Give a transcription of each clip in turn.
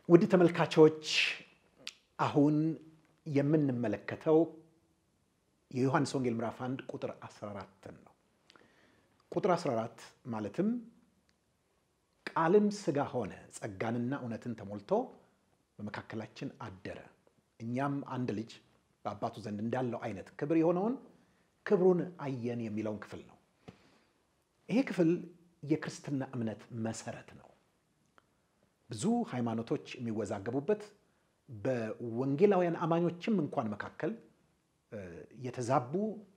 ውድ ተመልካቾች አሁን የምንመለከተው የዮሐንስ ወንጌል ምዕራፍ 1 ቁጥር 14 ነው። ቁጥር 14 ማለትም ቃልም ሥጋ ሆነ ጸጋንና እውነትን ተሞልቶ በመካከላችን አደረ፣ እኛም አንድ ልጅ በአባቱ ዘንድ እንዳለው አይነት ክብር የሆነውን ክብሩን አየን የሚለውን ክፍል ነው። ይሄ ክፍል የክርስትና እምነት መሰረት ነው። ብዙ ሃይማኖቶች የሚወዛገቡበት በወንጌላውያን አማኞችም እንኳን መካከል የተዛቡ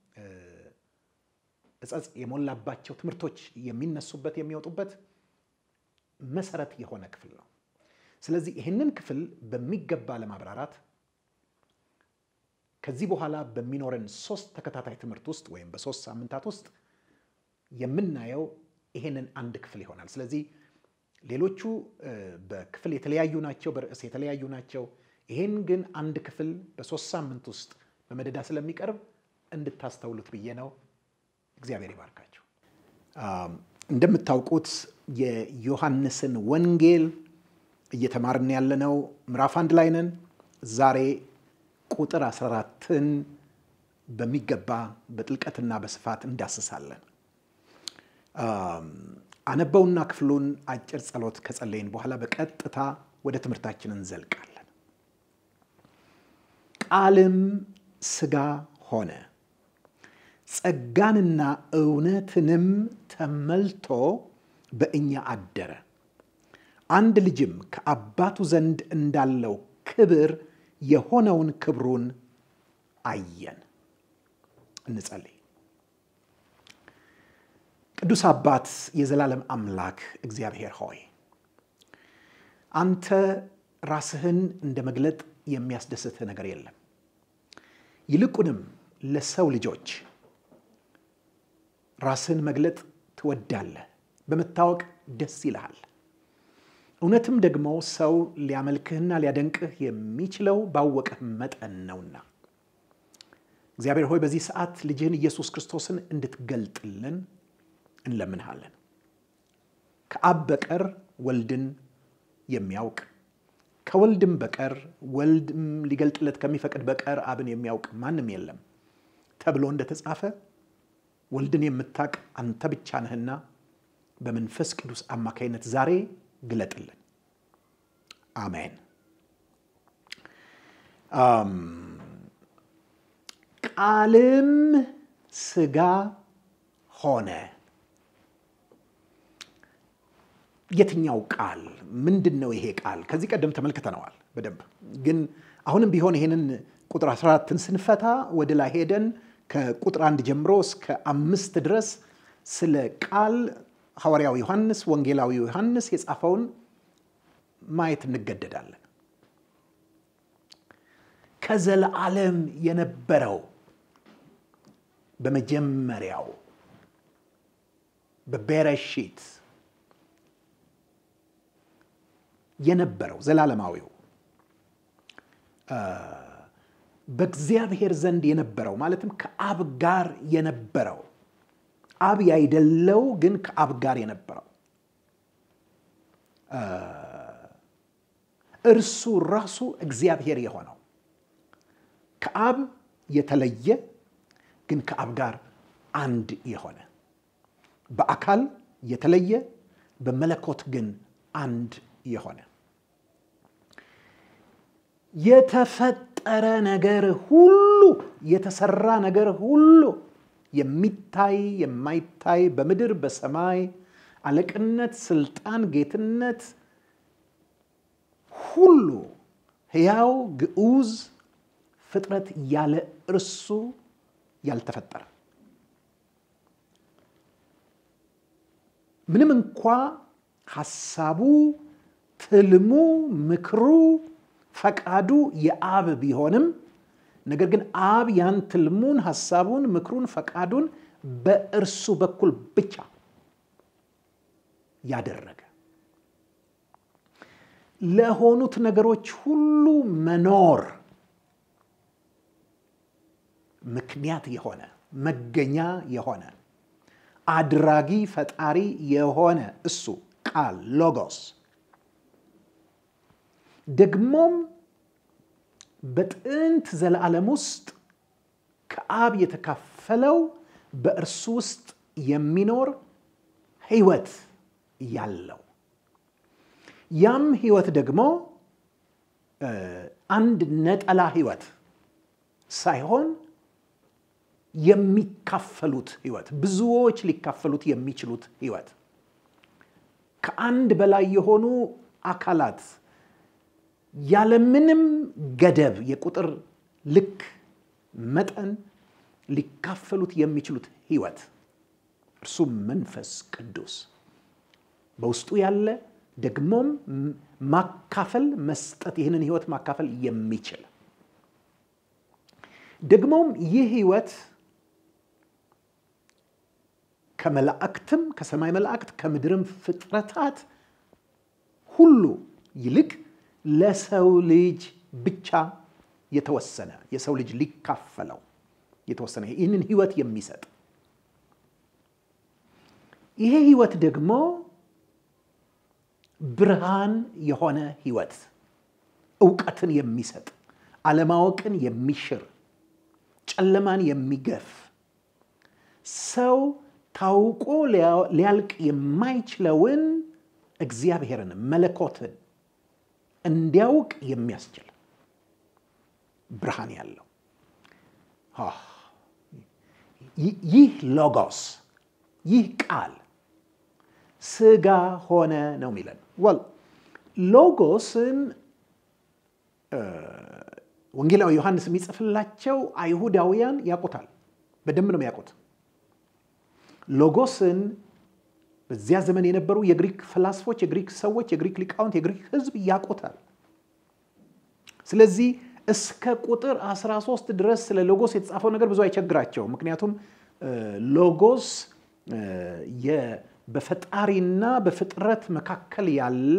እጸጽ የሞላባቸው ትምህርቶች የሚነሱበት የሚወጡበት መሰረት የሆነ ክፍል ነው። ስለዚህ ይህንን ክፍል በሚገባ ለማብራራት ከዚህ በኋላ በሚኖረን ሶስት ተከታታይ ትምህርት ውስጥ ወይም በሶስት ሳምንታት ውስጥ የምናየው ይሄንን አንድ ክፍል ይሆናል። ስለዚህ ሌሎቹ በክፍል የተለያዩ ናቸው፣ በርዕስ የተለያዩ ናቸው። ይሄን ግን አንድ ክፍል በሶስት ሳምንት ውስጥ በመደዳ ስለሚቀርብ እንድታስተውሉት ብዬ ነው። እግዚአብሔር ይባርካቸው። እንደምታውቁት የዮሐንስን ወንጌል እየተማርን ያለነው ምዕራፍ አንድ ላይ ነን። ዛሬ ቁጥር 14ን በሚገባ በጥልቀትና በስፋት እንዳስሳለን። አነበውና ክፍሉን አጭር ጸሎት ከጸለይን በኋላ በቀጥታ ወደ ትምህርታችን እንዘልቃለን። ቃልም ሥጋ ሆነ ጸጋንና እውነትንም ተመልቶ በእኛ አደረ፣ አንድ ልጅም ከአባቱ ዘንድ እንዳለው ክብር የሆነውን ክብሩን አየን። እንጸልይ። ቅዱስ አባት የዘላለም አምላክ እግዚአብሔር ሆይ አንተ ራስህን እንደ መግለጥ የሚያስደስትህ ነገር የለም። ይልቁንም ለሰው ልጆች ራስህን መግለጥ ትወዳለህ፣ በመታወቅ ደስ ይልሃል። እውነትም ደግሞ ሰው ሊያመልክህና ሊያደንቅህ የሚችለው ባወቀህ መጠን ነውና እግዚአብሔር ሆይ በዚህ ሰዓት ልጅህን ኢየሱስ ክርስቶስን እንድትገልጥልን እንለምንሃለን። ከአብ በቀር ወልድን የሚያውቅ ከወልድም በቀር ወልድም ሊገልጥለት ከሚፈቅድ በቀር አብን የሚያውቅ ማንም የለም ተብሎ እንደተጻፈ ወልድን የምታውቅ አንተ ብቻ ነህና በመንፈስ ቅዱስ አማካይነት ዛሬ ግለጥልን። አሜን። ቃልም ሥጋ ሆነ። የትኛው ቃል ምንድን ነው? ይሄ ቃል ከዚህ ቀደም ተመልክተነዋል በደንብ ግን አሁንም ቢሆን ይሄንን ቁጥር 14ን ስንፈታ ወደ ላይ ሄደን ከቁጥር አንድ ጀምሮ እስከ አምስት ድረስ ስለ ቃል ሐዋርያው ዮሐንስ ወንጌላዊ ዮሐንስ የጻፈውን ማየት እንገደዳለን። ከዘለዓለም የነበረው በመጀመሪያው በቤረሺት የነበረው ዘላለማዊው በእግዚአብሔር ዘንድ የነበረው ማለትም ከአብ ጋር የነበረው አብ ያይደለው ግን ከአብ ጋር የነበረው እርሱ ራሱ እግዚአብሔር የሆነው ከአብ የተለየ ግን ከአብ ጋር አንድ የሆነ በአካል የተለየ በመለኮት ግን አንድ የሆነ የተፈጠረ ነገር ሁሉ የተሰራ ነገር ሁሉ የሚታይ የማይታይ በምድር በሰማይ አለቅነት፣ ስልጣን፣ ጌትነት ሁሉ ሕያው ግዑዝ ፍጥረት ያለ እርሱ ያልተፈጠረ ምንም እንኳ ሐሳቡ፣ ትልሙ፣ ምክሩ፣ ፈቃዱ የአብ ቢሆንም ነገር ግን አብ ያን ትልሙን፣ ሐሳቡን፣ ምክሩን፣ ፈቃዱን በእርሱ በኩል ብቻ ያደረገ ለሆኑት ነገሮች ሁሉ መኖር ምክንያት የሆነ መገኛ የሆነ አድራጊ ፈጣሪ የሆነ እሱ ቃል ሎጎስ ደግሞም በጥንት ዘለዓለም ውስጥ ከአብ የተካፈለው በእርሱ ውስጥ የሚኖር ሕይወት ያለው ያም ሕይወት ደግሞ አንድ ነጠላ ሕይወት ሳይሆን የሚካፈሉት ሕይወት ብዙዎች ሊካፈሉት የሚችሉት ሕይወት ከአንድ በላይ የሆኑ አካላት ያለምንም ገደብ የቁጥር ልክ መጠን ሊካፈሉት የሚችሉት ሕይወት እርሱም መንፈስ ቅዱስ በውስጡ ያለ ደግሞም ማካፈል መስጠት ይህንን ሕይወት ማካፈል የሚችል ደግሞም ይህ ሕይወት ከመላእክትም ከሰማይ መላእክት ከምድርም ፍጥረታት ሁሉ ይልቅ ለሰው ልጅ ብቻ የተወሰነ የሰው ልጅ ሊካፈለው የተወሰነ ይህንን ሕይወት የሚሰጥ ይሄ ሕይወት ደግሞ ብርሃን የሆነ ሕይወት እውቀትን የሚሰጥ አለማወቅን የሚሽር ጨለማን የሚገፍ ሰው ታውቆ ሊያልቅ የማይችለውን እግዚአብሔርን መለኮትን እንዲያውቅ የሚያስችል ብርሃን ያለው ይህ ሎጎስ ይህ ቃል ስጋ ሆነ ነው የሚለን ወል ሎጎስን ወንጌላዊ ዮሐንስ የሚጽፍላቸው አይሁዳውያን ያውቁታል በደንብ ነው የሚያውቁት ሎጎስን በዚያ ዘመን የነበሩ የግሪክ ፈላስፎች የግሪክ ሰዎች የግሪክ ሊቃውንት የግሪክ ህዝብ ያውቁታል ስለዚህ እስከ ቁጥር 13 ድረስ ስለ ሎጎስ የተጻፈው ነገር ብዙ አይቸግራቸው ምክንያቱም ሎጎስ በፈጣሪና በፍጥረት መካከል ያለ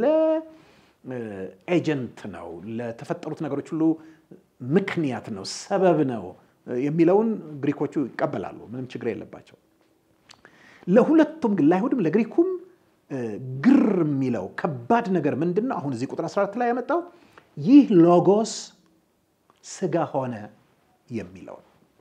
ኤጀንት ነው ለተፈጠሩት ነገሮች ሁሉ ምክንያት ነው ሰበብ ነው የሚለውን ግሪኮቹ ይቀበላሉ ምንም ችግር የለባቸው ለሁለቱም ግን ለአይሁድም ለግሪኩም ግር የሚለው ከባድ ነገር ምንድን ነው አሁን እዚህ ቁጥር 14 ላይ ያመጣው ይህ ሎጎስ ስጋ ሆነ የሚለው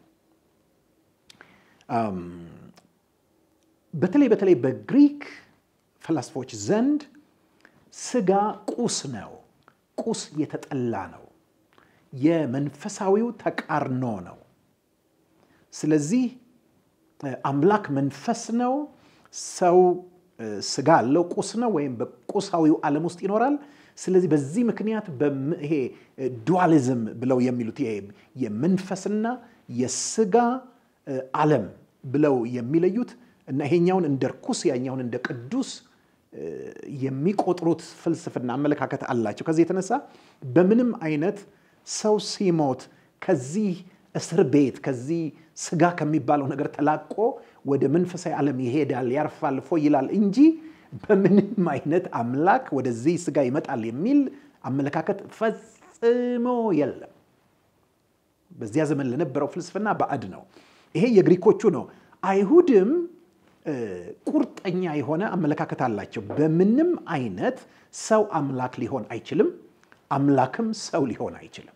በተለይ በተለይ በግሪክ ፈላስፎች ዘንድ ስጋ ቁስ ነው ቁስ የተጠላ ነው የመንፈሳዊው ተቃርኖ ነው ስለዚህ አምላክ መንፈስ ነው ሰው ስጋ አለው ቁስ ነው ወይም በቁሳዊው ዓለም ውስጥ ይኖራል ስለዚህ በዚህ ምክንያት ይሄ ዱዋሊዝም ብለው የሚሉት ይሄ የመንፈስና የስጋ ዓለም ብለው የሚለዩት እና ይሄኛውን እንደ ርኩስ ያኛውን እንደ ቅዱስ የሚቆጥሩት ፍልስፍና አመለካከት አላቸው ከዚህ የተነሳ በምንም አይነት ሰው ሲሞት ከዚህ እስር ቤት ከዚህ ስጋ ከሚባለው ነገር ተላቆ ወደ መንፈሳዊ ዓለም ይሄዳል ያርፋል ፎ ይላል እንጂ በምንም አይነት አምላክ ወደዚህ ስጋ ይመጣል የሚል አመለካከት ፈጽሞ የለም በዚያ ዘመን ለነበረው ፍልስፍና ባዕድ ነው ይሄ የግሪኮቹ ነው አይሁድም ቁርጠኛ የሆነ አመለካከት አላቸው በምንም አይነት ሰው አምላክ ሊሆን አይችልም አምላክም ሰው ሊሆን አይችልም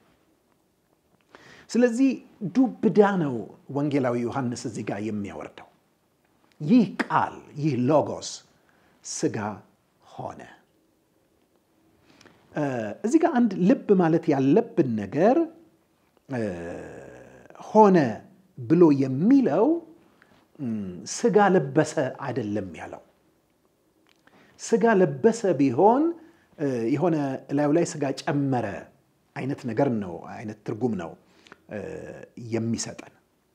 ስለዚህ ዱብዳ ነው ወንጌላዊ ዮሐንስ እዚህ ጋር የሚያወርደው ይህ ቃል ይህ ሎጎስ ስጋ ሆነ እዚህ ጋር አንድ ልብ ማለት ያለብን ነገር ሆነ ብሎ የሚለው ስጋ ለበሰ አይደለም ያለው ስጋ ለበሰ ቢሆን የሆነ ላዩ ላይ ስጋ ጨመረ አይነት ነገር ነው አይነት ትርጉም ነው የሚሰጠን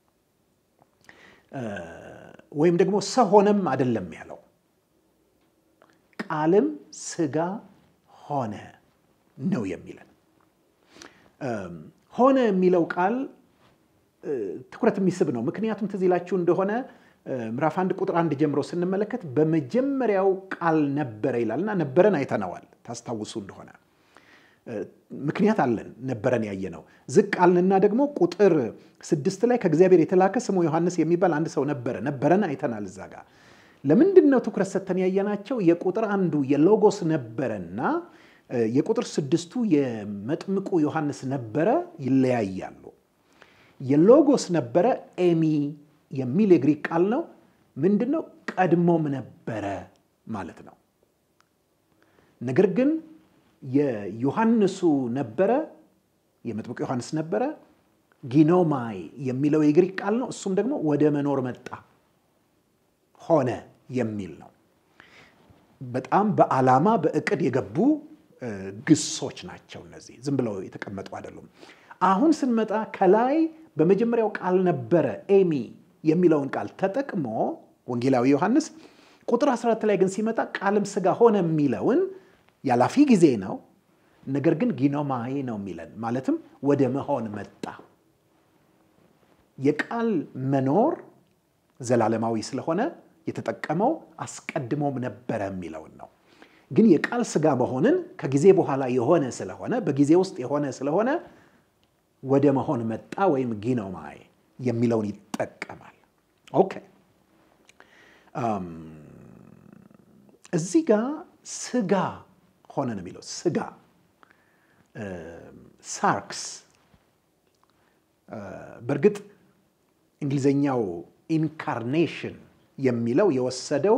ወይም ደግሞ ሰው ሆነም አይደለም ያለው ቃልም ስጋ ሆነ ነው የሚለን ሆነ የሚለው ቃል ትኩረት የሚስብ ነው ምክንያቱም ትዝ ይላችሁ እንደሆነ ምዕራፍ አንድ ቁጥር አንድ ጀምሮ ስንመለከት በመጀመሪያው ቃል ነበረ ይላል እና ነበረን አይተነዋል ታስታውሱ እንደሆነ ምክንያት አለን ነበረን ያየ ነው ዝቅ አልንና ደግሞ ቁጥር ስድስት ላይ ከእግዚአብሔር የተላከ ስሙ ዮሐንስ የሚባል አንድ ሰው ነበረ ነበረን አይተናል እዛ ጋር ለምንድን ነው ትኩረት ሰተን ያየናቸው የቁጥር አንዱ የሎጎስ ነበረና የቁጥር ስድስቱ የመጥምቁ ዮሐንስ ነበረ ይለያያሉ። የሎጎስ ነበረ ኤሚ የሚል የግሪክ ቃል ነው። ምንድን ነው? ቀድሞም ነበረ ማለት ነው። ነገር ግን የዮሐንሱ ነበረ የመጥምቁ ዮሐንስ ነበረ ጊኖማይ የሚለው የግሪክ ቃል ነው። እሱም ደግሞ ወደ መኖር መጣ ሆነ የሚል ነው። በጣም በዓላማ በእቅድ የገቡ ግሶች ናቸው። እነዚህ ዝም ብለው የተቀመጡ አይደሉም። አሁን ስንመጣ ከላይ በመጀመሪያው ቃል ነበረ ኤሚ የሚለውን ቃል ተጠቅሞ ወንጌላዊ ዮሐንስ ቁጥር 14 ላይ ግን ሲመጣ ቃልም ሥጋ ሆነ የሚለውን ያላፊ ጊዜ ነው። ነገር ግን ጊኖማይ ነው የሚለን ማለትም ወደ መሆን መጣ። የቃል መኖር ዘላለማዊ ስለሆነ የተጠቀመው አስቀድሞም ነበረ የሚለውን ነው። ግን የቃል ሥጋ መሆንን ከጊዜ በኋላ የሆነ ስለሆነ በጊዜ ውስጥ የሆነ ስለሆነ ወደ መሆን መጣ ወይም ጊኖማይ የሚለውን ይጠቀማል። ኦኬ እዚህ ጋር ሥጋ ሆነ ነው የሚለው ሥጋ ሳርክስ በእርግጥ እንግሊዘኛው ኢንካርኔሽን የሚለው የወሰደው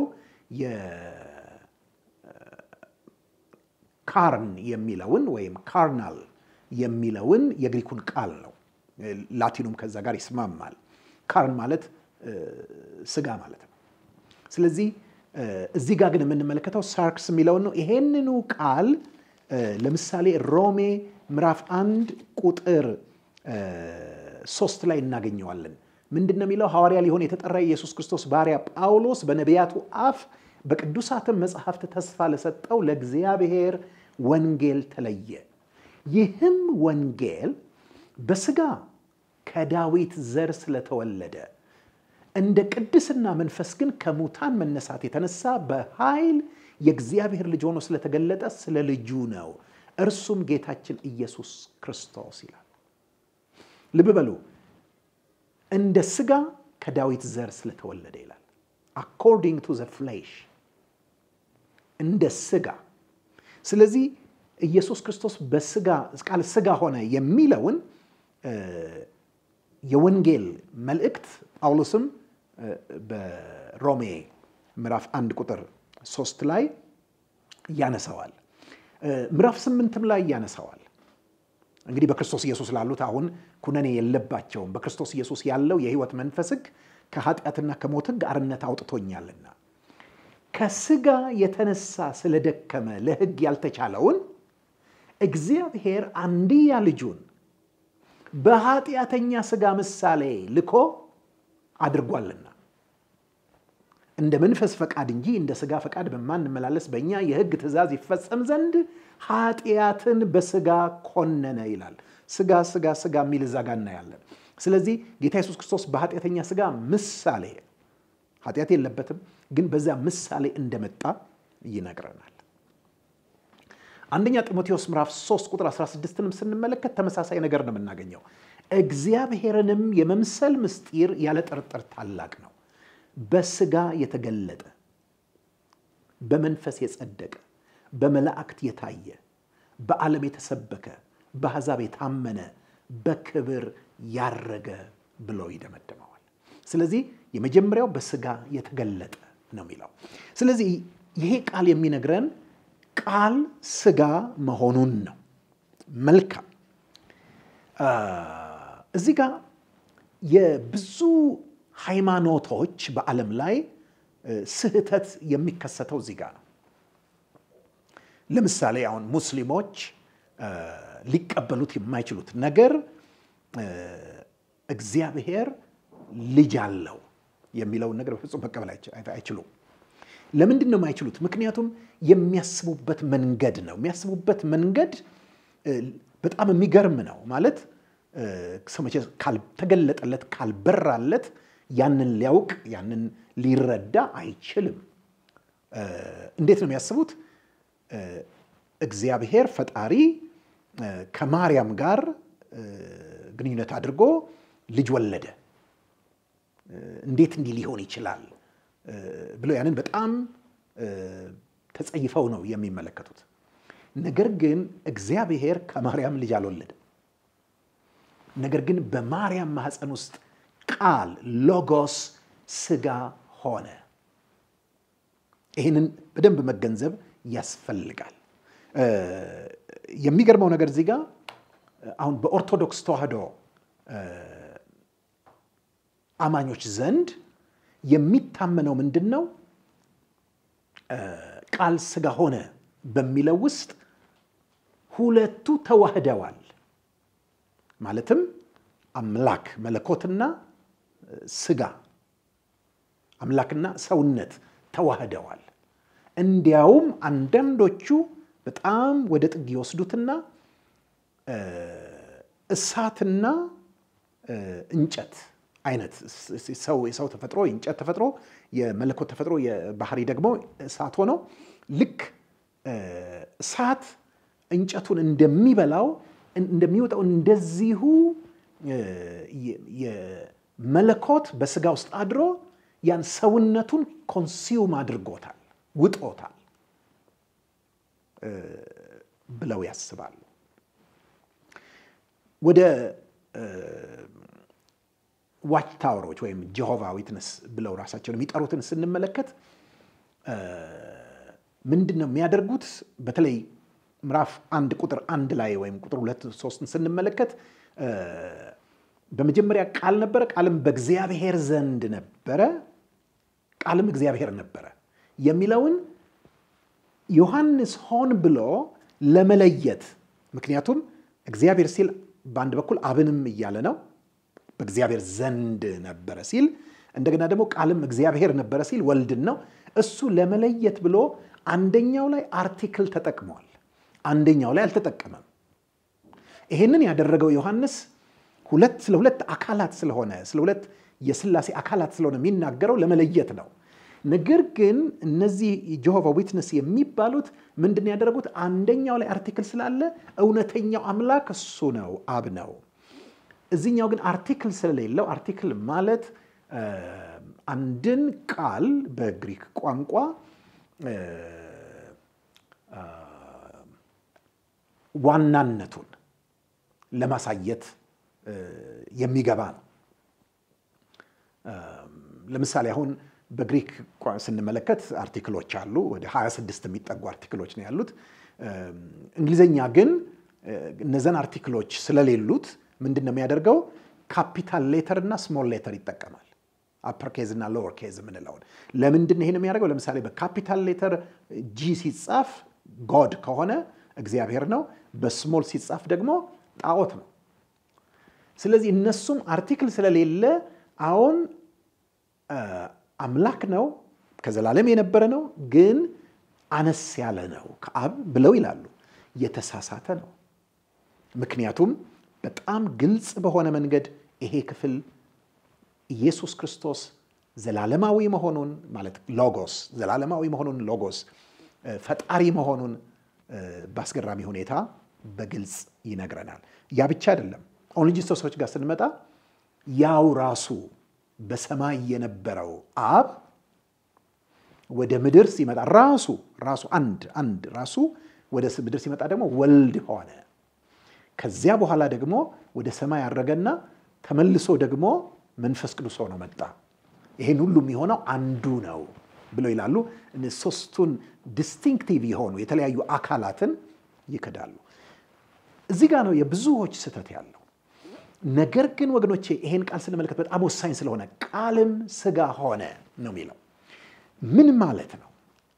የካርን የሚለውን ወይም ካርናል የሚለውን የግሪኩን ቃል ነው። ላቲኑም ከዛ ጋር ይስማማል። ካርን ማለት ሥጋ ማለት ነው። ስለዚህ እዚህ ጋር ግን የምንመለከተው ሳርክስ የሚለውን ነው። ይሄንኑ ቃል ለምሳሌ ሮሜ ምዕራፍ አንድ ቁጥር ሶስት ላይ እናገኘዋለን። ምንድን ነው የሚለው? ሐዋርያ ሊሆን የተጠራ የኢየሱስ ክርስቶስ ባሪያ ጳውሎስ በነቢያቱ አፍ በቅዱሳትም መጽሐፍት ተስፋ ለሰጠው ለእግዚአብሔር ወንጌል ተለየ። ይህም ወንጌል በሥጋ ከዳዊት ዘር ስለተወለደ እንደ ቅድስና መንፈስ ግን ከሙታን መነሳት የተነሳ በኃይል የእግዚአብሔር ልጅ ሆኖ ስለተገለጠ ስለ ልጁ ነው። እርሱም ጌታችን ኢየሱስ ክርስቶስ ይላል። ልብ በሉ፣ እንደ ሥጋ ከዳዊት ዘር ስለተወለደ ይላል። አኮርዲንግ ቱ ዘ ፍሌሽ እንደ ሥጋ። ስለዚህ ኢየሱስ ክርስቶስ በሥጋ ቃል ሥጋ ሆነ የሚለውን የወንጌል መልእክት ጳውሎስም በሮሜ ምዕራፍ አንድ ቁጥር ሶስት ላይ ያነሳዋል። ምዕራፍ ስምንትም ላይ ያነሳዋል። እንግዲህ በክርስቶስ ኢየሱስ ላሉት አሁን ኩነኔ የለባቸውም። በክርስቶስ ኢየሱስ ያለው የሕይወት መንፈስ ሕግ ከኃጢአትና ከሞት ሕግ አርነት አውጥቶኛልና ከሥጋ የተነሳ ስለደከመ ለሕግ ያልተቻለውን እግዚአብሔር አንድያ ልጁን በኃጢአተኛ ሥጋ ምሳሌ ልኮ አድርጓልና እንደ መንፈስ ፈቃድ እንጂ እንደ ሥጋ ፈቃድ በማንመላለስ በእኛ የሕግ ትእዛዝ ይፈጸም ዘንድ ኃጢአትን በሥጋ ኮነነ ይላል። ሥጋ ሥጋ ሥጋ የሚል እዛ ጋ እናያለን። ስለዚህ ጌታ ኢየሱስ ክርስቶስ በኃጢአተኛ ሥጋ ምሳሌ ኃጢአት የለበትም፣ ግን በዛ ምሳሌ እንደመጣ ይነግረናል። አንደኛ ጢሞቴዎስ ምዕራፍ 3 ቁጥር 16ንም ስንመለከት ተመሳሳይ ነገር ነው የምናገኘው። እግዚአብሔርንም የመምሰል ምስጢር ያለ ጥርጥር ታላቅ ነው። በሥጋ የተገለጠ በመንፈስ የጸደቀ በመላእክት የታየ በዓለም የተሰበከ በአሕዛብ የታመነ በክብር ያረገ ብሎ ይደመድመዋል። ስለዚህ የመጀመሪያው በሥጋ የተገለጠ ነው የሚለው። ስለዚህ ይሄ ቃል የሚነግረን ቃል ሥጋ መሆኑን ነው። መልካም እዚህ ጋር የብዙ ሃይማኖቶች በዓለም ላይ ስህተት የሚከሰተው እዚህ ጋር ነው። ለምሳሌ አሁን ሙስሊሞች ሊቀበሉት የማይችሉት ነገር እግዚአብሔር ልጅ አለው የሚለውን ነገር በፍጹም መቀበል አይችሉም። ለምንድን ነው የማይችሉት? ምክንያቱም የሚያስቡበት መንገድ ነው። የሚያስቡበት መንገድ በጣም የሚገርም ነው። ማለት ሰው መቼ ካልተገለጠለት ካልበራለት ያንን ሊያውቅ ያንን ሊረዳ አይችልም። እንዴት ነው የሚያስቡት? እግዚአብሔር ፈጣሪ ከማርያም ጋር ግንኙነት አድርጎ ልጅ ወለደ፣ እንዴት እንዲህ ሊሆን ይችላል ብለው ያንን በጣም ተጸይፈው ነው የሚመለከቱት። ነገር ግን እግዚአብሔር ከማርያም ልጅ አልወለድም። ነገር ግን በማርያም ማህፀን ውስጥ ቃል ሎጎስ ስጋ ሆነ። ይህንን በደንብ መገንዘብ ያስፈልጋል። የሚገርመው ነገር እዚህ ጋር አሁን በኦርቶዶክስ ተዋህዶ አማኞች ዘንድ የሚታመነው ምንድን ነው? ቃል ስጋ ሆነ በሚለው ውስጥ ሁለቱ ተዋህደዋል። ማለትም አምላክ መለኮትና ስጋ አምላክና ሰውነት ተዋህደዋል። እንዲያውም አንዳንዶቹ በጣም ወደ ጥግ ይወስዱትና እሳትና እንጨት አይነት የሰው ተፈጥሮ የእንጨት ተፈጥሮ የመለኮት ተፈጥሮ የባህሪ ደግሞ እሳት ሆኖ ልክ እሳት እንጨቱን እንደሚበላው እንደሚወጣው እንደዚሁ የመለኮት በስጋ ውስጥ አድሮ ያን ሰውነቱን ኮንሲውም አድርጎታል፣ ውጦታል ብለው ያስባሉ። ወደ ዋች ታወሮች ወይም ጀሆቫ ዊትነስ ብለው ራሳቸውን የሚጠሩትን ስንመለከት ምንድን ነው የሚያደርጉት? በተለይ ምዕራፍ አንድ ቁጥር አንድ ላይ ወይም ቁጥር ሁለት ሶስትን ስንመለከት በመጀመሪያ ቃል ነበረ፣ ቃልም በእግዚአብሔር ዘንድ ነበረ፣ ቃልም እግዚአብሔር ነበረ የሚለውን ዮሐንስ ሆን ብሎ ለመለየት ምክንያቱም እግዚአብሔር ሲል በአንድ በኩል አብንም እያለ ነው በእግዚአብሔር ዘንድ ነበረ ሲል እንደገና ደግሞ ቃልም እግዚአብሔር ነበረ ሲል ወልድን ነው። እሱ ለመለየት ብሎ አንደኛው ላይ አርቲክል ተጠቅሟል፣ አንደኛው ላይ አልተጠቀመም። ይሄንን ያደረገው ዮሐንስ ሁለት ስለ ሁለት አካላት ስለሆነ ስለ ሁለት የስላሴ አካላት ስለሆነ የሚናገረው ለመለየት ነው። ነገር ግን እነዚህ ጀሆቫ ዊትነስ የሚባሉት ምንድን ያደረጉት? አንደኛው ላይ አርቲክል ስላለ እውነተኛው አምላክ እሱ ነው፣ አብ ነው። እዚህኛው ግን አርቲክል ስለሌለው አርቲክል ማለት አንድን ቃል በግሪክ ቋንቋ ዋናነቱን ለማሳየት የሚገባ ነው። ለምሳሌ አሁን በግሪክ ስንመለከት አርቲክሎች አሉ። ወደ 26 የሚጠጉ አርቲክሎች ነው ያሉት። እንግሊዘኛ ግን እነዚያን አርቲክሎች ስለሌሉት ምንድን ነው የሚያደርገው? ካፒታል ሌተር እና ስሞል ሌተር ይጠቀማል። አፐር ኬዝ እና ሎወር ኬዝ የምንለውን ለምንድን ነው ይሄን የሚያደርገው? ለምሳሌ በካፒታል ሌተር ጂ ሲጻፍ ጎድ ከሆነ እግዚአብሔር ነው። በስሞል ሲጻፍ ደግሞ ጣዖት ነው። ስለዚህ እነሱም አርቲክል ስለሌለ አሁን አምላክ ነው፣ ከዘላለም የነበረ ነው፣ ግን አነስ ያለ ነው ከአብ ብለው ይላሉ። የተሳሳተ ነው። ምክንያቱም በጣም ግልጽ በሆነ መንገድ ይሄ ክፍል ኢየሱስ ክርስቶስ ዘላለማዊ መሆኑን ማለት ሎጎስ ዘላለማዊ መሆኑን ሎጎስ ፈጣሪ መሆኑን በአስገራሚ ሁኔታ በግልጽ ይነግረናል። ያ ብቻ አይደለም። ኦንሎጂስቶሶች ጋር ስንመጣ ያው ራሱ በሰማይ የነበረው አብ ወደ ምድር ሲመጣ ራሱ ራሱ አንድ አንድ ራሱ ወደ ምድር ሲመጣ ደግሞ ወልድ ሆነ። ከዚያ በኋላ ደግሞ ወደ ሰማይ ያረገና ተመልሶ ደግሞ መንፈስ ቅዱስ ሆኖ መጣ። ይሄን ሁሉ የሚሆነው አንዱ ነው ብለው ይላሉ። ሶስቱን ዲስቲንክቲቭ የሆኑ የተለያዩ አካላትን ይክዳሉ። እዚህ ጋር ነው የብዙዎች ስህተት ያለው። ነገር ግን ወገኖቼ ይሄን ቃል ስንመለከት በጣም ወሳኝ ስለሆነ ቃልም ስጋ ሆነ ነው የሚለው ምን ማለት ነው?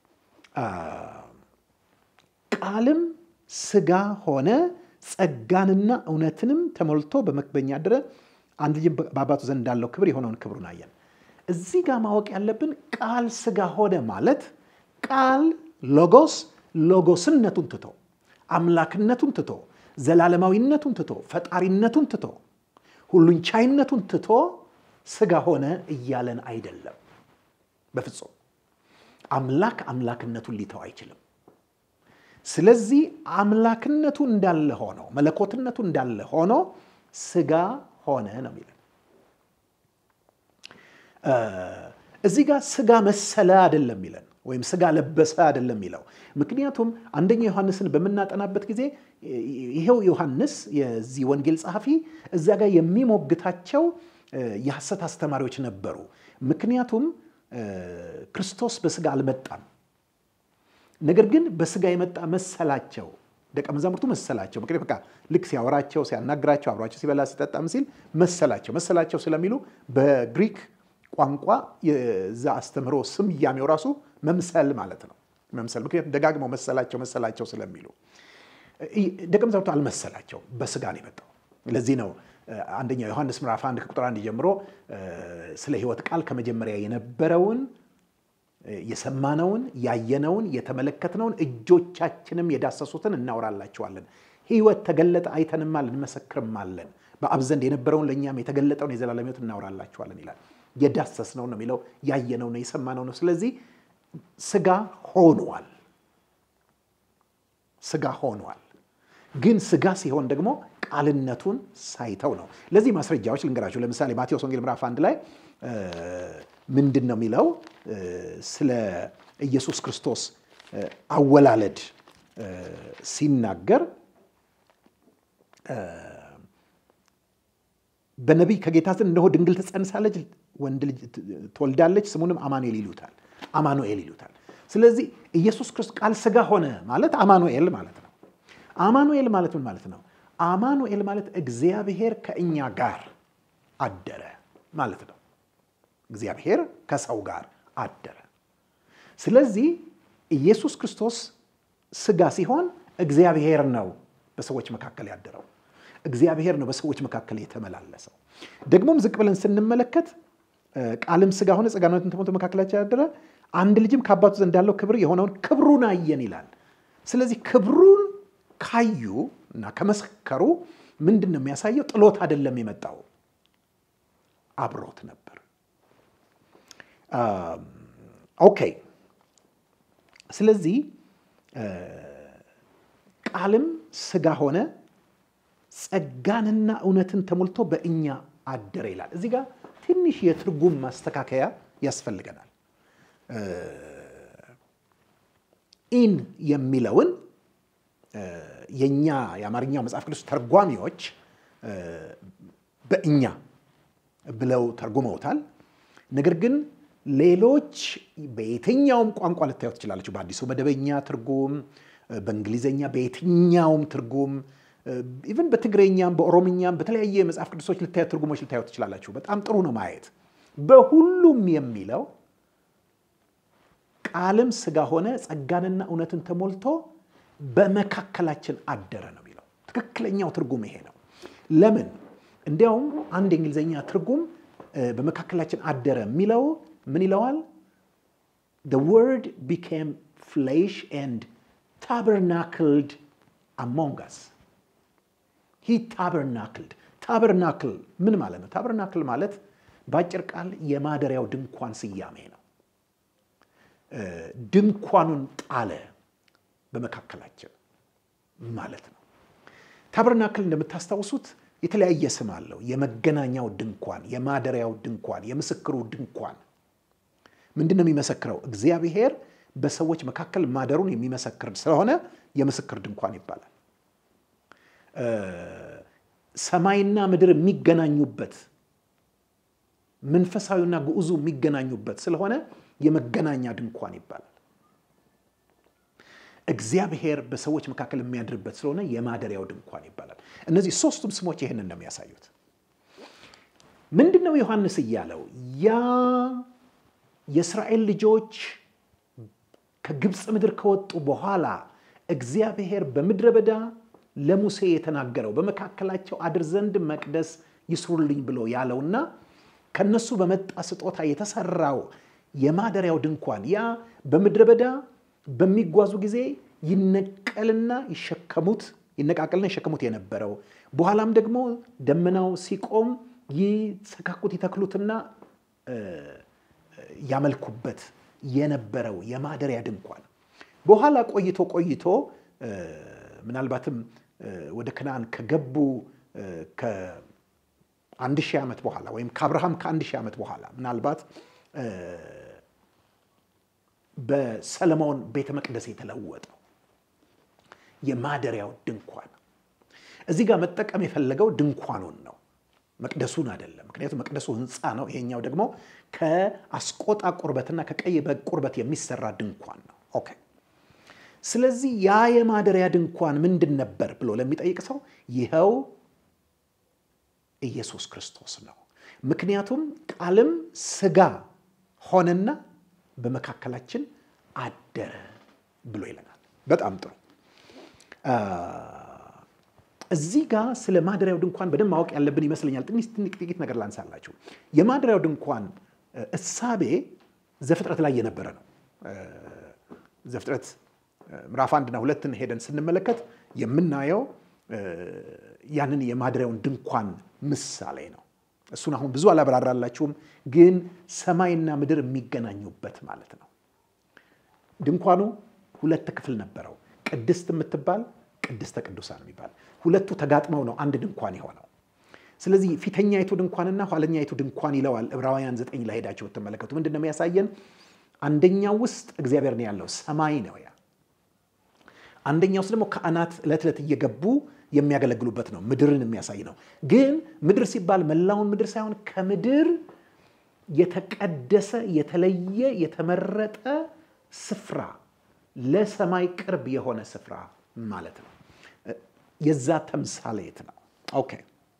ቃልም ስጋ ሆነ ጸጋንና እውነትንም ተሞልቶ በመክበኛ ያደረ አንድ ልጅ በአባቱ ዘንድ እንዳለው ክብር የሆነውን ክብሩን አየን። እዚህ ጋር ማወቅ ያለብን ቃል ስጋ ሆነ ማለት ቃል ሎጎስ ሎጎስነቱን ትቶ አምላክነቱን ትቶ ዘላለማዊነቱን ትቶ ፈጣሪነቱን ትቶ ሁሉን ቻይነቱን ትቶ ስጋ ሆነ እያለን አይደለም። በፍጹም አምላክ አምላክነቱን ሊተው አይችልም። ስለዚህ አምላክነቱ እንዳለ ሆኖ መለኮትነቱ እንዳለ ሆኖ ስጋ ሆነ ነው የሚለን። እዚህ ጋር ስጋ መሰለ አይደለም የሚለን ወይም ስጋ ለበሰ አይደለም የሚለው። ምክንያቱም አንደኛ ዮሐንስን በምናጠናበት ጊዜ ይሄው ዮሐንስ የዚህ ወንጌል ጸሐፊ እዛ ጋር የሚሞግታቸው የሐሰት አስተማሪዎች ነበሩ። ምክንያቱም ክርስቶስ በስጋ አልመጣም፣ ነገር ግን በስጋ የመጣ መሰላቸው ደቀ መዛሙርቱ መሰላቸው። ምክንያት በቃ ልክ ሲያወራቸው፣ ሲያናግራቸው፣ አብሯቸው ሲበላ ሲጠጣም ሲል መሰላቸው መሰላቸው ስለሚሉ በግሪክ ቋንቋ የዛ አስተምህሮ ስያሜው ራሱ መምሰል ማለት ነው። መምሰል ምክንያቱም ደጋግመው መሰላቸው መሰላቸው ስለሚሉ ደቀ መዛሙርቱ አልመሰላቸው፣ በስጋ ነው የመጣው። ለዚህ ነው አንደኛ ዮሐንስ ምዕራፍ አንድ ከቁጥር አንድ ጀምሮ ስለ ሕይወት ቃል ከመጀመሪያ የነበረውን የሰማነውን ያየነውን የተመለከትነውን እጆቻችንም የዳሰሱትን እናወራላችኋለን። ሕይወት ተገለጠ አይተንማል እንመሰክርማለን። በአብ ዘንድ የነበረውን ለእኛም የተገለጠውን የዘላለም ሕይወት እናወራላችኋለን ይላል። የዳሰስነው ነው የሚለው ያየነው ነው የሰማነው ነው። ስለዚህ ስጋ ሆኗል፣ ስጋ ሆኗል። ግን ስጋ ሲሆን ደግሞ ቃልነቱን ሳይተው ነው። ለዚህ ማስረጃዎች ልንገራችሁ። ለምሳሌ ማቴዎስ ወንጌል ምዕራፍ አንድ ላይ ምንድን ነው የሚለው ስለ ኢየሱስ ክርስቶስ አወላለድ ሲናገር በነቢይ ከጌታ ዘንድ እነሆ ድንግል ትጸንሳለች፣ ወንድ ልጅ ትወልዳለች፣ ስሙንም አማኑኤል ይሉታል። አማኑኤል ይሉታል። ስለዚህ ኢየሱስ ክርስቶስ ቃል ስጋ ሆነ ማለት አማኑኤል ማለት ነው። አማኑኤል ማለት ምን ማለት ነው? አማኑኤል ማለት እግዚአብሔር ከእኛ ጋር አደረ ማለት ነው። እግዚአብሔር ከሰው ጋር አደረ። ስለዚህ ኢየሱስ ክርስቶስ ስጋ ሲሆን እግዚአብሔር ነው በሰዎች መካከል ያደረው። እግዚአብሔር ነው በሰዎች መካከል የተመላለሰው። ደግሞም ዝቅ ብለን ስንመለከት ቃልም ስጋ ሆነ ጸጋነትን ተሞልቶ መካከላችን ያደረ፣ አንድ ልጅም ከአባቱ ዘንድ እንዳለው ክብር የሆነውን ክብሩን አየን ይላል። ስለዚህ ክብሩን ካዩ እና ከመሰከሩ ምንድን ነው የሚያሳየው? ጥሎት አይደለም የመጣው አብሮት ነበር። ኦኬ። ስለዚህ ቃልም ስጋ ሆነ ጸጋንና እውነትን ተሞልቶ በእኛ አደረ ይላል። እዚህ ጋር ትንሽ የትርጉም ማስተካከያ ያስፈልገናል። ኢን የሚለውን የእኛ የአማርኛው መጽሐፍ ቅዱስ ተርጓሚዎች በእኛ ብለው ተርጉመውታል። ነገር ግን ሌሎች በየትኛውም ቋንቋ ልታዩት ትችላለችሁ። በአዲሱ መደበኛ ትርጉም፣ በእንግሊዝኛ፣ በየትኛውም ትርጉም ኢቨን በትግረኛም በኦሮምኛም በተለያየ መጽሐፍ ቅዱሶች ልታዩት ትርጉሞች ልታዩት ትችላላችሁ። በጣም ጥሩ ነው ማየት። በሁሉም የሚለው ቃልም ስጋ ሆነ ጸጋንና እውነትን ተሞልቶ በመካከላችን አደረ ነው የሚለው። ትክክለኛው ትርጉም ይሄ ነው። ለምን? እንዲያውም አንድ የእንግሊዝኛ ትርጉም በመካከላችን አደረ የሚለው ምን ይለዋል? the word became flesh and tabernacled among us he tabernacled ታበርናክል ምን ማለት ነው? ታበርናክል ማለት በአጭር ቃል የማደሪያው ድንኳን ስያሜ ነው። ድንኳኑን ጣለ በመካከላችን ማለት ነው። ታበርናክል እንደምታስታውሱት የተለያየ ስም አለው። የመገናኛው ድንኳን፣ የማደሪያው ድንኳን፣ የምስክሩ ድንኳን ምንድን ነው የሚመሰክረው? እግዚአብሔር በሰዎች መካከል ማደሩን የሚመሰክር ስለሆነ የምስክር ድንኳን ይባላል። ሰማይና ምድር የሚገናኙበት መንፈሳዊና ግዑዙ የሚገናኙበት ስለሆነ የመገናኛ ድንኳን ይባላል። እግዚአብሔር በሰዎች መካከል የሚያድርበት ስለሆነ የማደሪያው ድንኳን ይባላል። እነዚህ ሶስቱም ስሞች ይህንን ነው የሚያሳዩት። ምንድን ነው ዮሐንስ እያለው? ያ የእስራኤል ልጆች ከግብፅ ምድር ከወጡ በኋላ እግዚአብሔር በምድረ በዳ ለሙሴ የተናገረው በመካከላቸው አድር ዘንድ መቅደስ ይስሩልኝ ብሎ ያለውና ከነሱ በመጣ ስጦታ የተሰራው የማደሪያው ድንኳን ያ በምድረ በዳ በሚጓዙ ጊዜ ይነቀልና ይሸከሙት ይነቃቀልና ይሸከሙት የነበረው በኋላም ደግሞ ደመናው ሲቆም ይሰካኩት ይተክሉትና ያመልኩበት የነበረው የማደሪያ ድንኳን በኋላ ቆይቶ ቆይቶ ምናልባትም ወደ ከነዓን ከገቡ ከአንድ ሺህ ዓመት በኋላ ወይም ከአብርሃም ከአንድ ሺህ ዓመት በኋላ ምናልባት በሰለሞን ቤተ መቅደስ የተለወጠው የማደሪያው ድንኳን። እዚህ ጋር መጠቀም የፈለገው ድንኳኑን ነው፣ መቅደሱን አይደለም። ምክንያቱም መቅደሱ ሕንፃ ነው። ይሄኛው ደግሞ ከአስቆጣ ቁርበትና ከቀይ በግ ቁርበት የሚሰራ ድንኳን ነው። ኦኬ። ስለዚህ ያ የማደሪያ ድንኳን ምንድን ነበር ብሎ ለሚጠይቅ ሰው ይኸው ኢየሱስ ክርስቶስ ነው። ምክንያቱም ቃልም ሥጋ ሆነና በመካከላችን አደረ ብሎ ይለናል። በጣም ጥሩ። እዚህ ጋር ስለ ማደሪያው ድንኳን በደንብ ማወቅ ያለብን ይመስለኛል። ትንሽ ጥቂት ነገር ላንሳላችሁ። የማደሪያው ድንኳን እሳቤ ዘፍጥረት ላይ የነበረ ነው። ዘፍጥረት ምዕራፍ አንድና ሁለትን ሄደን ስንመለከት የምናየው ያንን የማደሪያውን ድንኳን ምሳሌ ነው። እሱን አሁን ብዙ አላብራራላችሁም፣ ግን ሰማይና ምድር የሚገናኙበት ማለት ነው። ድንኳኑ ሁለት ክፍል ነበረው፣ ቅድስት የምትባል ቅድስተ ቅዱሳን የሚባል ሁለቱ ተጋጥመው ነው አንድ ድንኳን የሆነው። ስለዚህ ፊተኛይቱ ድንኳንና ኋለኛይቱ ድንኳን ይለዋል ዕብራውያን ዘጠኝ ላይ ሄዳችሁ ብትመለከቱ ምንድን ነው የሚያሳየን? አንደኛው ውስጥ እግዚአብሔር ነው ያለው፣ ሰማይ ነው ያ። አንደኛው ውስጥ ደግሞ ካህናት ዕለት ዕለት እየገቡ የሚያገለግሉበት ነው፣ ምድርን የሚያሳይ ነው። ግን ምድር ሲባል መላውን ምድር ሳይሆን ከምድር የተቀደሰ የተለየ የተመረጠ ስፍራ ለሰማይ ቅርብ የሆነ ስፍራ ማለት ነው። የዛ ተምሳሌት ነው። ኦኬ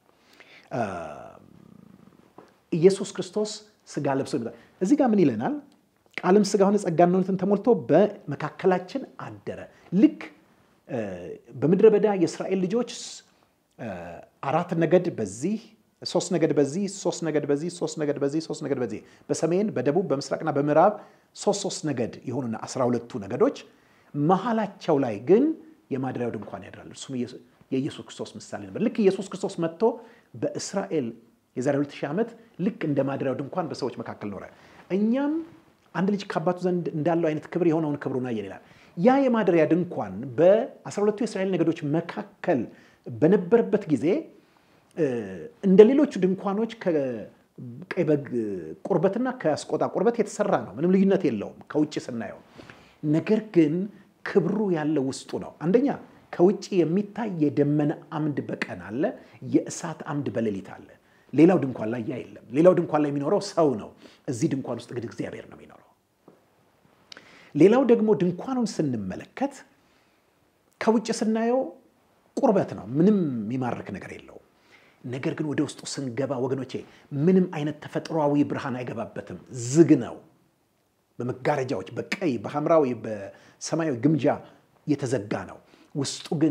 ኢየሱስ ክርስቶስ ስጋ ለብሶ ይመጣል። እዚህ ጋር ምን ይለናል? ቃልም ስጋ ሆነ ጸጋና እውነትን ተሞልቶ በመካከላችን አደረ። ልክ በምድረ በዳ የእስራኤል ልጆች አራት ነገድ በዚህ ሶስት ነገድ በዚህ ሶስት ነገድ በዚህ ሶስት ነገድ በዚህ ሶስት ነገድ በዚህ በሰሜን በደቡብ በምስራቅና በምዕራብ ሶስት ሶስት ነገድ የሆኑና አስራ ሁለቱ ነገዶች መሀላቸው ላይ ግን የማደሪያው ድንኳን ያድራል። እርሱም የኢየሱስ ክርስቶስ ምሳሌ ነበር። ልክ ኢየሱስ ክርስቶስ መጥቶ በእስራኤል የዛሬ 2000 ዓመት ልክ እንደ ማደሪያው ድንኳን በሰዎች መካከል ኖረ። እኛም አንድ ልጅ ከአባቱ ዘንድ እንዳለው አይነት ክብር የሆነውን ክብሩን አየን ይላል። ያ የማደሪያ ድንኳን በ12ቱ የእስራኤል ነገዶች መካከል በነበረበት ጊዜ እንደ ሌሎቹ ድንኳኖች ከቀይ በግ ቁርበትና ከአስቆጣ ቁርበት የተሰራ ነው። ምንም ልዩነት የለውም ከውጭ ስናየው። ነገር ግን ክብሩ ያለው ውስጡ ነው። አንደኛ ከውጭ የሚታይ የደመና አምድ በቀን አለ፣ የእሳት አምድ በሌሊት አለ። ሌላው ድንኳን ላይ ያ የለም። ሌላው ድንኳን ላይ የሚኖረው ሰው ነው። እዚህ ድንኳን ውስጥ ግን እግዚአብሔር ነው የሚኖረው። ሌላው ደግሞ ድንኳኑን ስንመለከት ከውጭ ስናየው ቁርበት ነው፣ ምንም የሚማርክ ነገር የለውም። ነገር ግን ወደ ውስጡ ስንገባ ወገኖቼ ምንም አይነት ተፈጥሯዊ ብርሃን አይገባበትም፣ ዝግ ነው። በመጋረጃዎች በቀይ በሐምራዊ በሰማያዊ ግምጃ የተዘጋ ነው። ውስጡ ግን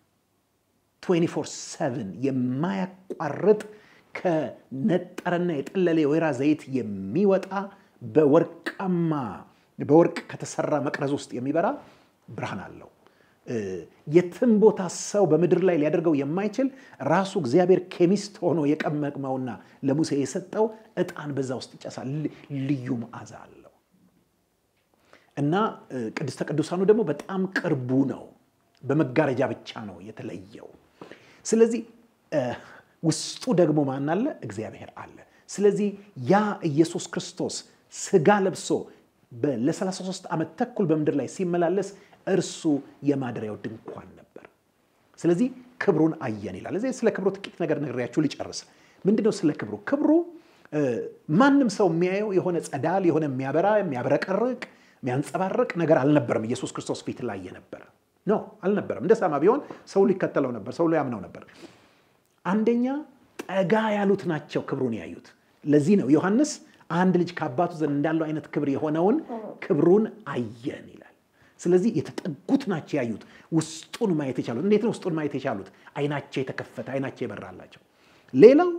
24/7 የማያቋርጥ ከነጠረና የጠለለ የወይራ ዘይት የሚወጣ በወርቃማ በወርቅ ከተሰራ መቅረዝ ውስጥ የሚበራ ብርሃን አለው። የትም ቦታ ሰው በምድር ላይ ሊያደርገው የማይችል ራሱ እግዚአብሔር ኬሚስት ሆኖ የቀመቅመውና ለሙሴ የሰጠው ዕጣን በዛ ውስጥ ይጨሳል። ልዩ መዓዛ አለው እና ቅድስተ ቅዱሳኑ ደግሞ በጣም ቅርቡ ነው። በመጋረጃ ብቻ ነው የተለየው። ስለዚህ ውስጡ ደግሞ ማን አለ? እግዚአብሔር አለ። ስለዚህ ያ ኢየሱስ ክርስቶስ ስጋ ለብሶ ለ33 ዓመት ተኩል በምድር ላይ ሲመላለስ እርሱ የማደሪያው ድንኳን ነበር። ስለዚህ ክብሩን አየን ይላል። እዚህ ስለ ክብሩ ጥቂት ነገር ነግሬያችሁ ልጨርስ። ምንድነው ስለ ክብሩ? ክብሩ ማንም ሰው የሚያየው የሆነ ጸዳል የሆነ የሚያበራ የሚያብረቀርቅ የሚያንጸባርቅ ነገር አልነበረም። ኢየሱስ ክርስቶስ ፊት ላይ የነበረ ኖ አልነበረም። እንደ ሰማ ቢሆን ሰው ሊከተለው ነበር፣ ሰው ሊያምነው ነበር። አንደኛ ጠጋ ያሉት ናቸው ክብሩን ያዩት። ለዚህ ነው ዮሐንስ አንድ ልጅ ከአባቱ ዘንድ እንዳለው አይነት ክብር የሆነውን ክብሩን አየን ይላል። ስለዚህ የተጠጉት ናቸው ያዩት፣ ውስጡን ማየት የቻሉት። እንዴት ነው ውስጡን ማየት የቻሉት? አይናቸው የተከፈተ አይናቸው የበራላቸው። ሌላው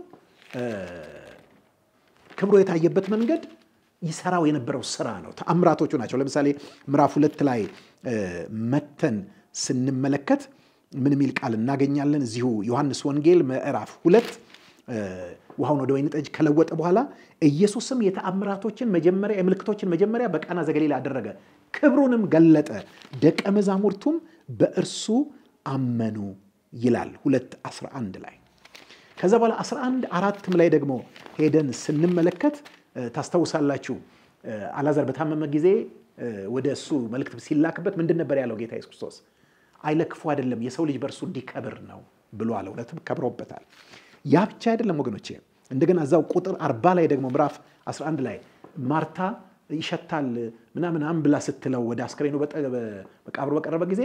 ክብሩ የታየበት መንገድ ይሰራው የነበረው ስራ ነው። ተአምራቶቹ ናቸው። ለምሳሌ ምዕራፍ ሁለት ላይ መተን ስንመለከት ምን የሚል ቃል እናገኛለን? እዚሁ ዮሐንስ ወንጌል ምዕራፍ ሁለት ውሃውን ወደ ወይን ጠጅ ከለወጠ በኋላ ኢየሱስም የተአምራቶችን መጀመሪያ የምልክቶችን መጀመሪያ በቃና ዘገሊላ አደረገ፣ ክብሩንም ገለጠ፣ ደቀ መዛሙርቱም በእርሱ አመኑ ይላል ሁለት 11 ላይ። ከዛ በኋላ 11 አራትም ላይ ደግሞ ሄደን ስንመለከት ታስታውሳላችሁ፣ አላዛር በታመመ ጊዜ ወደ እሱ መልእክት ሲላክበት ምንድን ነበር ያለው ጌታ ኢየሱስ ክርስቶስ? አይ ለክፉ አይደለም የሰው ልጅ በእርሱ እንዲከብር ነው ብሎ አለ። እውነትም ከብሮበታል። ያ ብቻ አይደለም ወገኖቼ፣ እንደገና እዛው ቁጥር አርባ ላይ ደግሞ ምዕራፍ 11 ላይ ማርታ ይሸታል ምናምን ብላ ስትለው ወደ አስክሬኑ መቃብሩ በቀረበ ጊዜ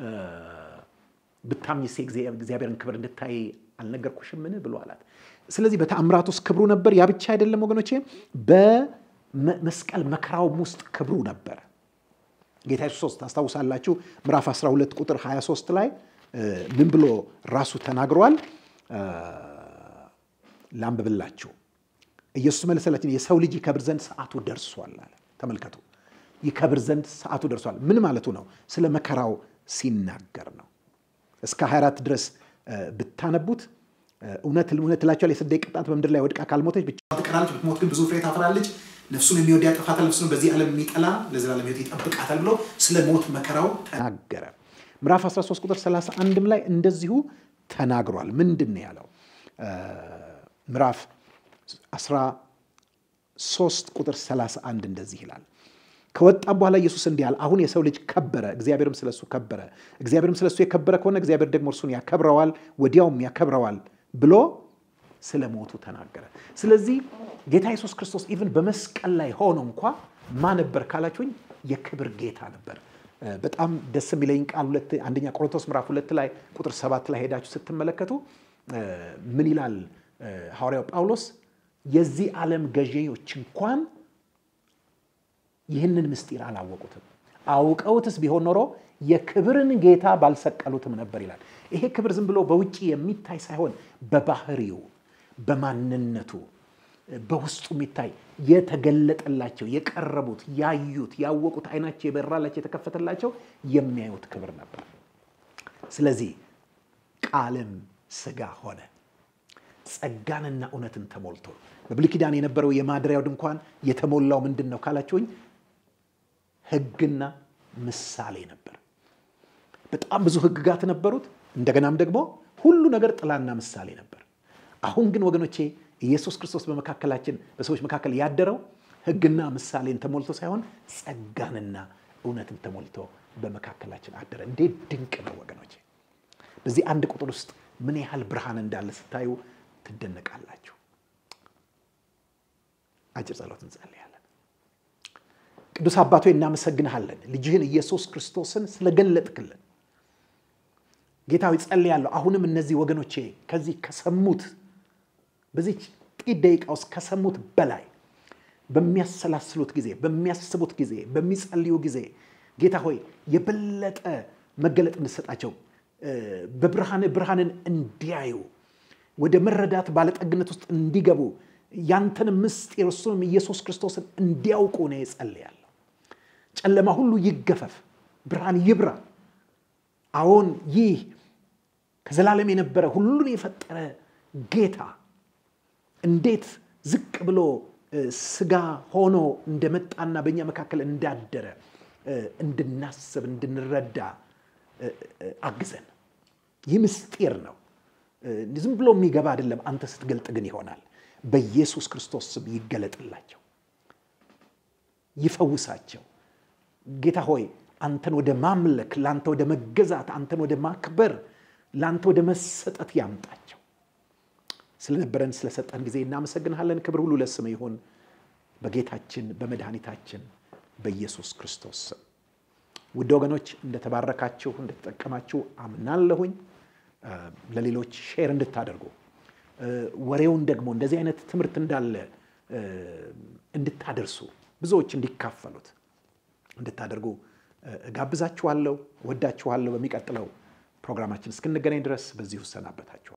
ብታምኝስ እግዚአብሔርን ክብር እንድታይ አልነገርኩሽምን ብሎ አላት። ስለዚህ በተአምራት ውስጥ ክብሩ ነበር። ያ ብቻ አይደለም ወገኖቼ፣ በመስቀል መከራውም ውስጥ ክብሩ ነበር። ጌታ ኢየሱስ ታስታውሳላችሁ፣ ምዕራፍ 12 ቁጥር 23 ላይ ምን ብሎ ራሱ ተናግሯል? ላንብብላችሁ። ኢየሱስ መለሰላችን የሰው ልጅ ይከብር ዘንድ ሰዓቱ ደርሷል አለ። ተመልከቱ፣ ይከብር ዘንድ ሰዓቱ ደርሷል። ምን ማለቱ ነው? ስለ መከራው ሲናገር ነው። እስከ 24 ድረስ ብታነቡት እውነት እውነት እላችኋለሁ የስደት ቅጣት በምድር ላይ ወድቃ ካልሞተች ብቻ ትቀራለች፣ ብትሞት ግን ብዙ ፍሬ ታፈራለች። ነፍሱን የሚወድ ያጠፋታል፣ ነፍሱን በዚህ ዓለም የሚጠላ ለዘላለም ሕይወት ይጠብቃታል ብሎ ስለ ሞት መከራው ተናገረ። ምዕራፍ 13 ቁጥር 31 ላይ እንደዚሁ ተናግሯል። ምንድን ነው ያለው? ምዕራፍ 13 ቁጥር 31 እንደዚህ ይላል ከወጣም በኋላ ኢየሱስ እንዲህ አለ፣ አሁን የሰው ልጅ ከበረ፣ እግዚአብሔርም ስለሱ ከበረ። እግዚአብሔርም ስለሱ የከበረ ከሆነ እግዚአብሔር ደግሞ እርሱን ያከብረዋል፣ ወዲያውም ያከብረዋል ብሎ ስለ ሞቱ ተናገረ። ስለዚህ ጌታ ኢየሱስ ክርስቶስ ኢቭን በመስቀል ላይ ሆኖ እንኳ ማ ነበር ካላችሁኝ የክብር ጌታ ነበር። በጣም ደስ የሚለኝ ቃል ሁለት አንደኛ ቆሮንቶስ ምዕራፍ ሁለት ላይ ቁጥር ሰባት ላይ ሄዳችሁ ስትመለከቱ ምን ይላል ሐዋርያው ጳውሎስ የዚህ ዓለም ገዢዎች እንኳን ይህንን ምስጢር አላወቁትም። አውቀውትስ ቢሆን ኖሮ የክብርን ጌታ ባልሰቀሉትም ነበር ይላል። ይሄ ክብር ዝም ብሎ በውጭ የሚታይ ሳይሆን በባህሪው፣ በማንነቱ፣ በውስጡ የሚታይ የተገለጠላቸው፣ የቀረቡት፣ ያዩት፣ ያወቁት፣ አይናቸው የበራላቸው፣ የተከፈተላቸው የሚያዩት ክብር ነበር። ስለዚህ ቃልም ሥጋ ሆነ ጸጋንና እውነትን ተሞልቶ በብሉይ ኪዳን የነበረው የማደሪያው ድንኳን የተሞላው ምንድን ነው ካላችሁኝ ሕግና ምሳሌ ነበር። በጣም ብዙ ሕግጋት ነበሩት። እንደገናም ደግሞ ሁሉ ነገር ጥላና ምሳሌ ነበር። አሁን ግን ወገኖቼ ኢየሱስ ክርስቶስ በመካከላችን በሰዎች መካከል ያደረው ሕግና ምሳሌን ተሞልቶ ሳይሆን ጸጋንና እውነትን ተሞልቶ በመካከላችን አደረ። እንዴት ድንቅ ነው ወገኖቼ! በዚህ አንድ ቁጥር ውስጥ ምን ያህል ብርሃን እንዳለ ስታዩ ትደነቃላችሁ። አጭር ጸሎት እንጸልያለን። ቅዱስ አባቶ እናመሰግንሃለን፣ ልጅህን ኢየሱስ ክርስቶስን ስለገለጥክልን። ጌታዊ ጸልያለሁ። አሁንም እነዚህ ወገኖቼ ከዚህ ከሰሙት በዚህ ጥቂት ደቂቃ ውስጥ ከሰሙት በላይ በሚያሰላስሉት ጊዜ፣ በሚያስቡት ጊዜ፣ በሚጸልዩ ጊዜ ጌታ ሆይ የበለጠ መገለጥ እንድሰጣቸው በብርሃን ብርሃንን እንዲያዩ ወደ መረዳት ባለጠግነት ውስጥ እንዲገቡ ያንተን ምስጢር እሱንም ኢየሱስ ክርስቶስን እንዲያውቁ ነው እጸልያለሁ። ጨለማ ሁሉ ይገፈፍ፣ ብርሃን ይብራ። አዎን ይህ ከዘላለም የነበረ ሁሉን የፈጠረ ጌታ እንዴት ዝቅ ብሎ ስጋ ሆኖ እንደመጣና በእኛ መካከል እንዳደረ እንድናስብ እንድንረዳ አግዘን። ይህ ምስጢር ነው። ዝም ብሎ የሚገባ አይደለም። አንተ ስትገልጥ ግን ይሆናል። በኢየሱስ ክርስቶስ ስም ይገለጥላቸው፣ ይፈውሳቸው። ጌታ ሆይ አንተን ወደ ማምለክ፣ ለአንተ ወደ መገዛት፣ አንተን ወደ ማክበር፣ ለአንተ ወደ መሰጠት ያምጣቸው። ስለነበረን ስለሰጠን ጊዜ እናመሰግንሃለን። ክብር ሁሉ ለስም ይሁን በጌታችን በመድኃኒታችን በኢየሱስ ክርስቶስ ስም። ውድ ወገኖች እንደተባረካችሁ እንደተጠቀማችሁ አምናለሁኝ። ለሌሎች ሼር እንድታደርጉ ወሬውን ደግሞ እንደዚህ አይነት ትምህርት እንዳለ እንድታደርሱ ብዙዎች እንዲካፈሉት እንድታደርጉ ጋብዛችኋለሁ። ወዳችኋለሁ። በሚቀጥለው ፕሮግራማችን እስክንገናኝ ድረስ በዚሁ እሰናበታችሁ።